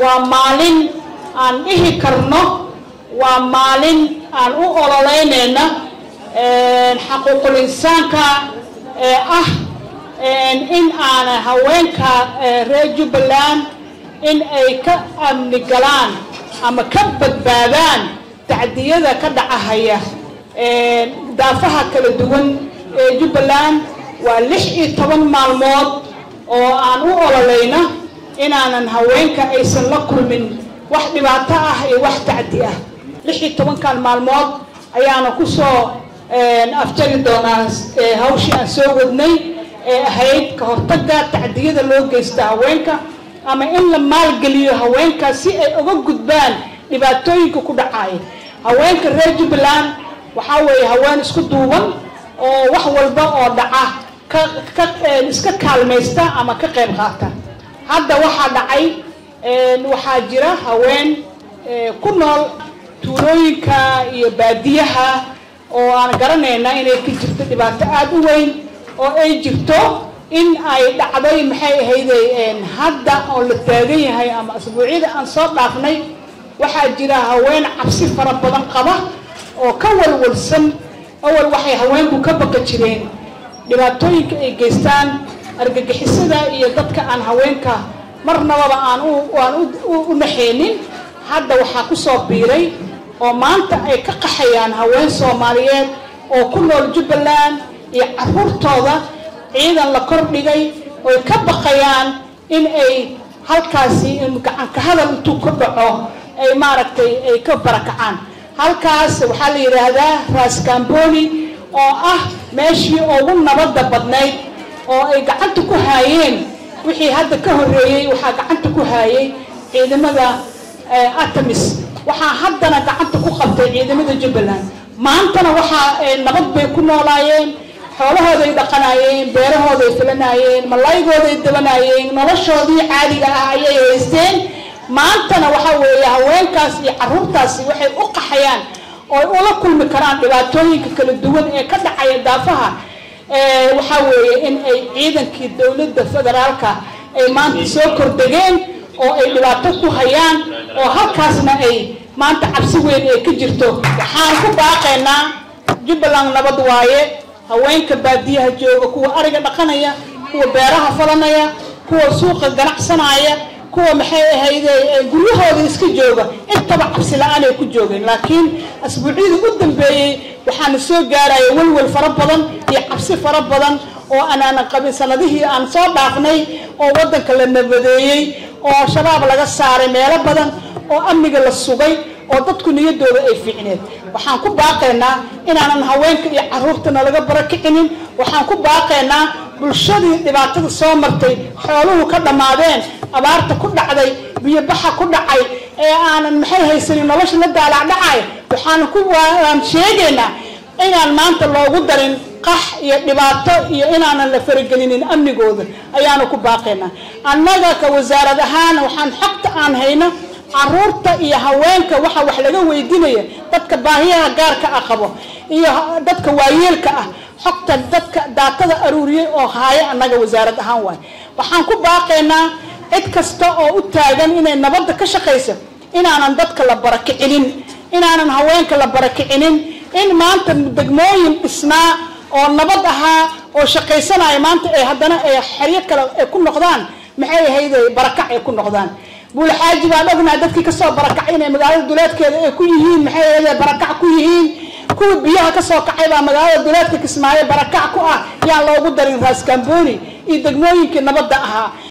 waa maalin aan dhihi karno waa maalin aan u ololeynayna xaquuqul insaanka ee ah in aana haweenka reer jubbaland in ay ka amni galaan ama ka badbaadaan tacdiyada ka dhacahaya daafaha kala duwan ee jubbaland waa lix iyo toban maalmood oo aan u ololayna inaanan haweenka aysan la kulmin wax dhibaato ah iyo wax tacdi ah lix iyo tobankan maalmood ayaana kusoo afjari doonaa hawshii aan soo wadnay ee ahayd ka hortaga tacdiyada loo geysta haweenka ama in la maalgeliyo haweenka si ay uga gudbaan dhibaatooyinka ku dhacaya haweenka reer jubbaland waxaa weeye haween isku duuban oo wax walba oo dhaca ka iska kaalmaysta ama ka qayb qaata hadda waxaa dhacay waxaa jira haween ku nool tuulooyinka iyo baadiyaha oo aan garanayna inay ka jirto dhibaato aada u weyn oo ay jirto in ay dhacday maxay ahayday hadda oo la taagan yahay ama asbuucyada aan soo dhaafnay waxaa jira haween cabsi fara badan qaba oo ka walwalsan awal waxay haweenku ka baqa jireen dhibaatooyinka ay geystaan argagixisada iyo dadka aan haweenka marnababa aan aan u naxaynin hadda waxaa kusoo biiray oo maanta ay ka qaxayaan haween soomaaliyeed oo ku nool jubbaland iyo caruurtooda ciidan la kordhigay oy ka baqayaan in ay halkaasi gacanka hadal intuu ka dhaco ay maaragtay ay ka barakacaan halkaas waxaa la yidhaahdaa raascamboni oo ah meeshii ugu nabadda badnayd oo ay gacanta ku haayeen wixii hadda ka horreeyey waxaa gacanta ku haayay ciidamada atamis waxaa haddana gacanta ku qabtay ciidamada jubbaland maantana waxaa nabad bay ku noolaayeen xoolahooday dhaqanaayeen beerahooday filanaayeen malaygooday dabanaayeen noloshoodii caadiga ah ayay haysteen maantana waxaa weeye haweenkaas iyo caruurtaasi waxay u qaxayaan oo ula kulmi karaan dhibaatooyinka kala duwan ee ka dhacaya daafaha waxaa weeye in ay ciidankii dowladda federaalka ay maanta soo kordegeen oo ay dhibaato ku hayaan oo halkaasna ay maanta cabsi weyn ay ka jirto waxaan ku baaqaynaa jubbaland nabad waaye haweenka baadiyaha jooga kuwa ariga dhaqanaya kuwa beeraha falanaya kuwa suuqa ganacsanaya kuwa maxay ahayde guryahooda iska jooga intaba cabsi la-aan ay ku joogeen laakiin asbuucyadii u dambeeyey waxaana soo gaaraya welwel fara badan iyo cabsi fara badan oo anaanan qabin sanadihii aan soo dhaafnay oo waddanka la nabadeeyey oo shabaab laga saaray meelo badan oo amniga la sugay oo dadku niyadooda ay fiicneed waxaan ku baaqaynaa inaanan haweenka iyo caruurtana laga barakicinin waxaan ku baaqaynaa bulshadii dhibaatada soo martay xooluhu ka dhammaadeen abaarta ku dhacday biyobaxa ku dhacay ee aanan maxay haysanin nolosha la daalaacdhacay waxaan ku waan sheegaynaa inaan maanta loogu darin qax iyo dhibaato iyo inaanan la faragelinin amnigooda ayaanu ku baaqaynaa annaga ka wasaarad ahaan waxaan xogta aan hayno caruurta iyo haweenka waxa wax laga weydiinaya dadka baahiyaha gaarka ah qabo iyo dadka waayeelka ah xogta dadka daatada aruuriyey oo haaya annaga wasaarad ahaan waay waxaan ku baaqaynaa cid kasta oo u taagan inay nabadda ka shaqayso inaanan dadka la barakicinin inaanan haweenka la barakicinin in maanta degmooyin dhisnaa oo nabad ahaa oo shaqaysanaya maanta ay haddana ay xeryo kale ay ku noqdaan maxay ahayde barakac ay ku noqdaan buulaxaaji baan ognahay dadkii kasoo barakacay inay magaalada duleedkeeda ay ku yihiin maxay ahayde barakac ku yihiin kuwa biyaha kasoo kacay baa magaalada duleedka kismaayo barakac ku ah yaan loogu darin raascamboni iyo degmooyinkii nabadda ahaa